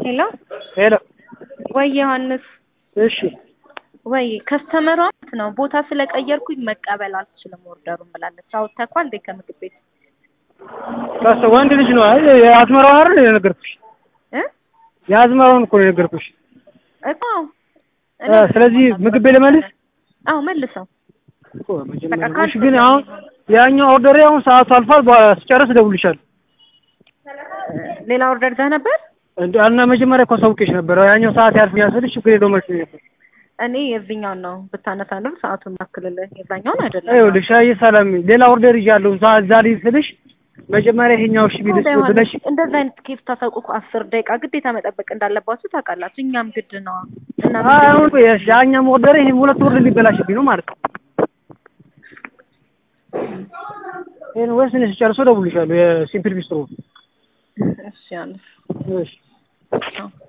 ሄሎ ሄሎ ወይ ዮሐንስ እሺ ወይ ከስተመሯ ማለት ነው ቦታ ስለቀየርኩኝ መቀበል አልችልም ኦርደሩን ብላለች። አውጥተኳል እንዴ ከምግብ ቤት ከስ ወንድ ልጅ ነው። አይ የአዝመራው አይደል የነገርኩሽ? እ የአዝመራውን እኮ ነው የነገርኩሽ። እኮ እ ስለዚህ ምግብ ቤት ልመልስ አዎ መልሰው እኮ መጀመሪያ በቃ እሺ። ግን አሁን ያኛው ኦርደር አሁን ሰዓቱ አልፏል። በኋላ ስጨርስ እደውልልሻለሁ። ሌላ ኦርደር ይዘህ ነበር? እንደ እና መጀመሪያ እኮ አሳውቄሽ ነበር። ያኛው ሰዓት ያልፍኛል ስልሽ ችግር የለውም መስሎኝ ነበር። እኔ የዚህኛውን ነው ብታነሳ ኑር ሰዓቱን ማክልልህ የዛኛውን አይደለም። ይኸውልሽ አይ ሰላም ሌላ ኦርደር ይዣለሁ እዛ እዛ ላይ ስልሽ መጀመሪያ ይሄኛው እሺ ቢልስ ታዲያ ዮሐንስ፣ ብለሽ እንደዛ አይነት ኬፍ ታሳውቁ እኮ አስር ደቂቃ ግዴታ መጠበቅ እንዳለባችሁ ታውቃላችሁ። እኛም ግድ ነዋ እና አይ አሁን ቆየሽ ያኛው ኦርደር ይሄ ሁለት ኦርደር ሊበላሽብኝ ነው ማለት ነው። ይሄን ወስን ስጨርሶ እደውልልሻለሁ። የሲምፕል ቢስትሮ እሺ ዮሐንስ እሺ አዎ